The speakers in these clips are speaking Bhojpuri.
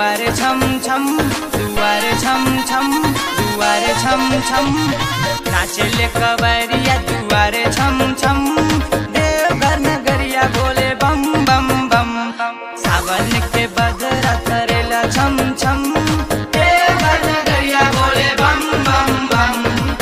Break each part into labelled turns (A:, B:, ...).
A: दुआरे छम छम दुआरे छम छम दुआरे छम छम नाचले कवरिया दुआरे छम छम देवघर नगरिया बोले बम बम बम सावन के बदरा करेला छम छम देवघर नगरिया बोले बम बम बम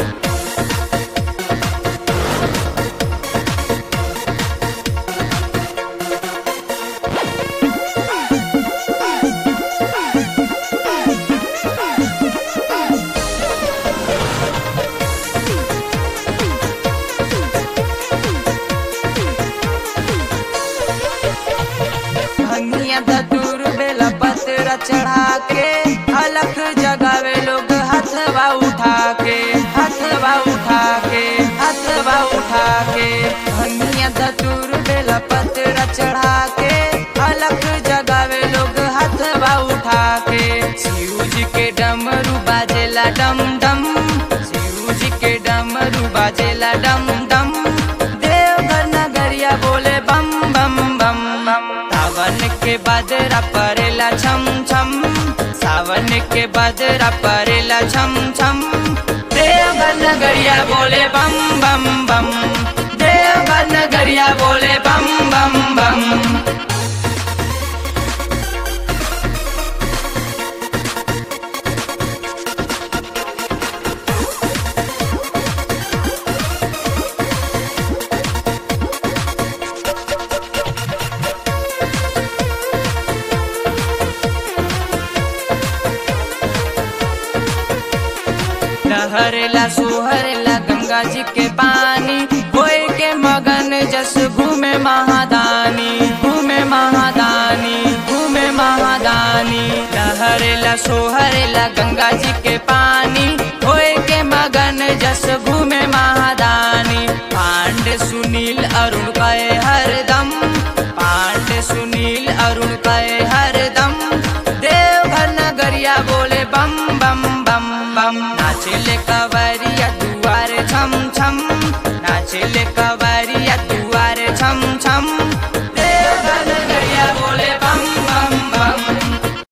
A: भंगिया धतूर बेला पतरा चढ़ा के अलख जगावे लोग हथवा उठा के हथवा उठा के हथवा उठा के भंगिया धतूर बेला पतरा चढ़ा के अलख जगावे लोग हथवा उठा के शिव जी के डमरू बाजेला डम डम शिव जी के डमरू बाजेला डम डम देवघर नगरिया बोले बम बम बम बम सावन के बदरा परेला छम छम सावन के बदरा परेला छम छम देवघर नगरिया बोले बम बम बम देवघर नगरिया बोले बम बम बम लहरेला सोहरेला गंगा जी के पानी होए के मगन जस घूमे महादानी घूमे महादानी घूमे महादानी लहरेला सोहरेला गंगा जी के पानी होए के मगन जस घूमे महादानी पांडे सुनील अरुण कहे हरदम पांडे सुनील अरुण कहे हरदम देवघर नगरिया बोले बम